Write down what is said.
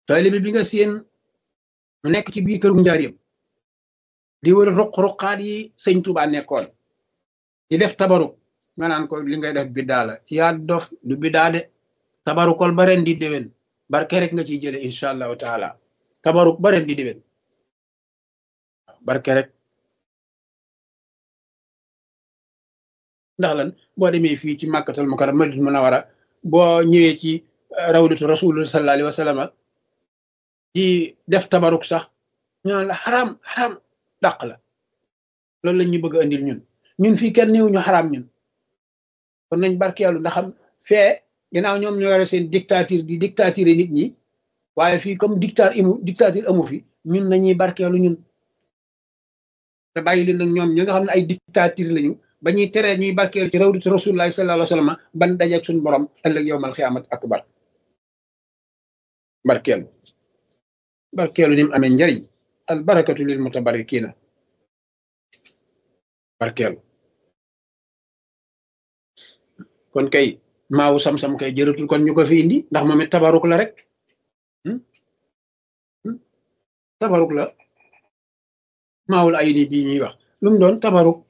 taalibe bi nga seen mu nekk ci biir këru njaareem di wër ruq-ruqaat yi sëñ Tuubaa nekkoon di def tabaruk nga naan ko li ngay def biddaa la yaa dof du biddaa de tabarukol ba ren di déwén barke rek nga ciy jële incha allahu taala tabaruk ba ren di déwén barke rek ndax lan boo demee fii ci màkkatal mukarram madinatul munawwara boo ñëwee ci rawdatu rasulullah sallallahu alayhi wa sallam di def tabaruk sax ñu naan la xaraam xaraam dàq la loolu la ñu bëgg a indil ñun ñun fii kenn néew ñu xaraam ñun kon nañ barkeelu ndax xam fee ginnaaw ñoom ñoo yore seen dictature di dictature nit ñi waaye fii comme dictature imu dictature amu fi ñun nañuy barkeelu ñun te bàyyi leen nag ñoom ñi nga xam ne ay dictature lañu ba ñuy teree ñuy barkeelu ci rawdatu rasulullah sallallahu alayhi wa sallam ban dajeeg suñu borom ëllëg yowmal xiyaamat akbar barkeelu barkeelu ni mu amee njariñ al barakatu lil mutabarikina barkeelu kon kay maawu sam-sam kay jërëtul kon ñu ko fi indi ndax moom it tabaruk la rek tabaruk la maawul ay ni bii ñuy wax lu mu doon tabaruk